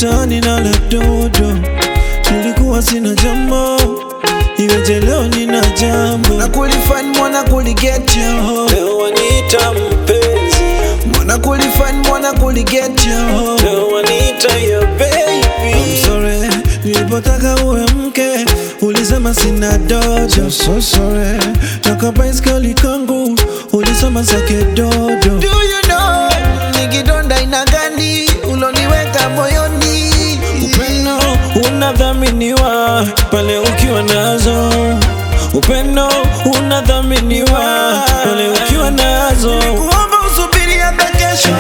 mtaani na la dodo, nilikuwa sina jambo, iweje leo nina jambo. Mwana kulifan mwana kuligetyo Leo waniita mpenzi, Mwana kulifan mwana kuligetyo leo waniita your baby. I'm sorry, nilipotaka uwe mke ulisema sina dojo. So sorry, toka baiskeli kangu ulisema sake dodo. Do you know ni kidonda ina gani uloniweka moyoni Upendo unadhaminiwa pale ukiwa nazo. Upendo unadhaminiwa pale ukiwa nazo. Nilikuomba usubiri hata kesho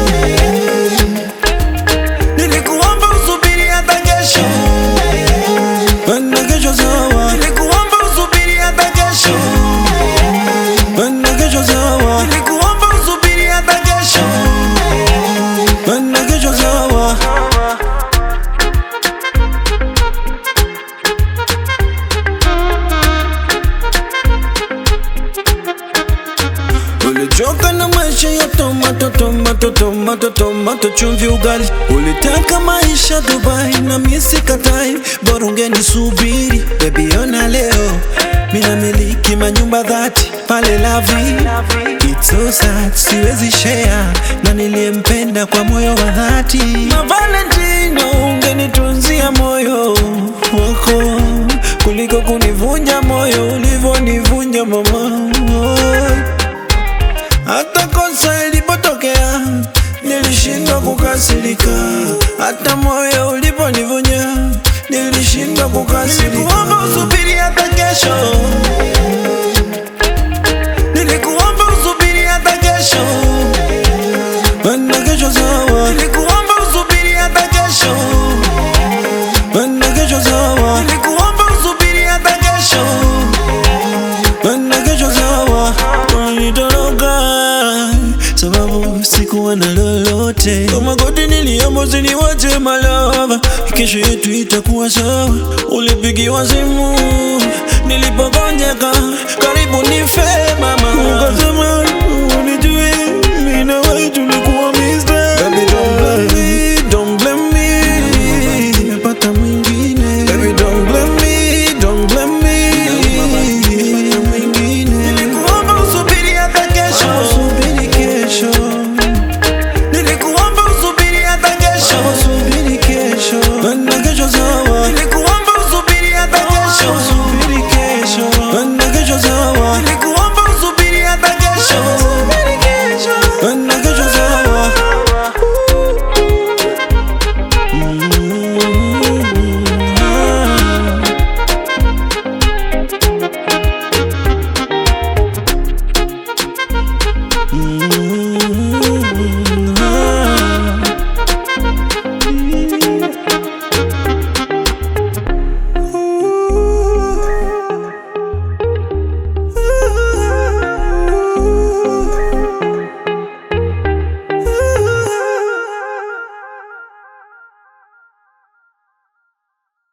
Nilikuomba usubiri hata kesho Penda kesho sawa, Nilikuomba usubiri hata kesho penda kesho sawa, Nilikuomba usubiri hata kesho penda kesho sawa. Ulichoka na maisha ya tomato tomato tomato tomato chumvi ugali. Ulitaka maisha Dubai na misi katai, bora ungenisubiri baby. Ona leo mina miliki manyumba dhati pale Lavi. It's so sad, siwezi share na niliyempenda kwa moyo wa dhati. Na Valentino ungenitunzia moyo wako kuliko kunivunja moyo ulivyonivunja mama. Hata kosa ilipotokea nilishindwa kukasirika, hata moyo uliponivunja nilishindwa kukasirika. Nilikuomba usubiri hata kesho Nilikuomba usubiri hata kesho Penda kesho sawa, Nilikuomba usubiri hata kesho penda kesho sawa, Nilikuomba usubiri hata kesho penda kesho sawa. Unanitoroka sababu sikuwa na lolote, kwa magoti niliomba usiniwache malava, kesho yetu itakuwa sawa. Ulipigiwa simu nilipogonjeka, karibu nife mama, ukasema unijui mimi na wewe tulikuwa mister. Baby don't blame me, don't blame me, nimepata mwingine. Baby don't blame me, don't blame me, nimepata mwingine. Nilikuomba usubiri hata kesho Subiri kesho, Nilikuomba usubiri hata kesho subiri kesho, penda kesho sawa, Nilikuomba usubiri hata kesho subiri kesho, penda kesho sawa, Nilikuomba usubiri hata kesho